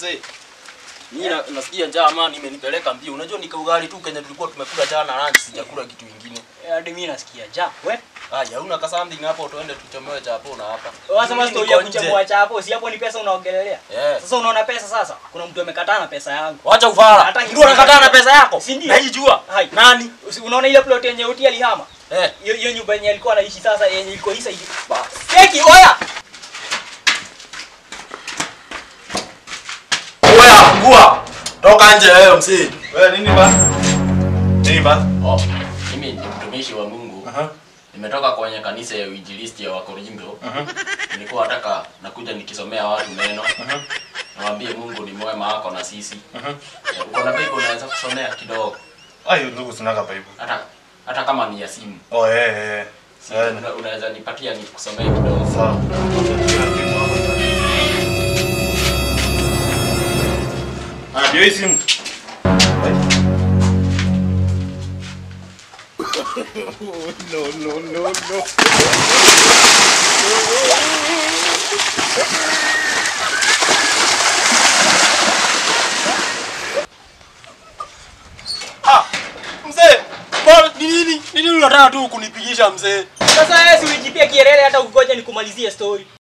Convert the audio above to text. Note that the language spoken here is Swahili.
mzee. Mimi na, nasikia njaa amani imenipeleka mbio. Unajua ni ugali tu Kenya tulikuwa tumekula jana lunch, sijakula kitu kingine. Eh, Hadi mimi nasikia ja. We. Haya, una ka something hapo tuende tuchomoe chapo na hapa. Wasema Mimi story ya niko nje. kuchambua chapo, si hapo ni pesa unaongelelea. Eh. Sasa unaona pesa sasa? Kuna mtu amekataa na pesa yangu. Wacha ufala. Hata Ndio unakataa na pesa yako. Si ndio? Na hii jua. Hai. Nani? Usi- Unaona ile plot yenye Uti alihama? Eh. Hiyo hiyo nyumba yenye alikuwa anaishi sasa yenye iko hisa hivi. Seki oya. Oya, fungua. Toka nje wewe msee. Wewe nini ba? Nini ba? Oh, mimi ni mtumishi wa Mungu. Aha. Nimetoka kwenye kanisa ya Uinjilisti ya Wakorinto. Aha. Nilikuwa nataka nakuja nikisomea watu neno. Aha. Nawaambie Mungu ni mwema wako na sisi. Aha. Eh, Uko na Bible unaweza kusomea kidogo. Ayo ndugu sinaga Bible. Hata hata kama ni ya simu. Oh eh eh. Si, Eh. una- unaweza nipatia nikusomee kidogo. Sawa. Ah, ndio hii simu. Ah, mzee, bwana ni nini? Ni nini unataka tu kunipigisha mzee? Sasa wewe si ulijipia kielele hata ugoje nikumalizie story.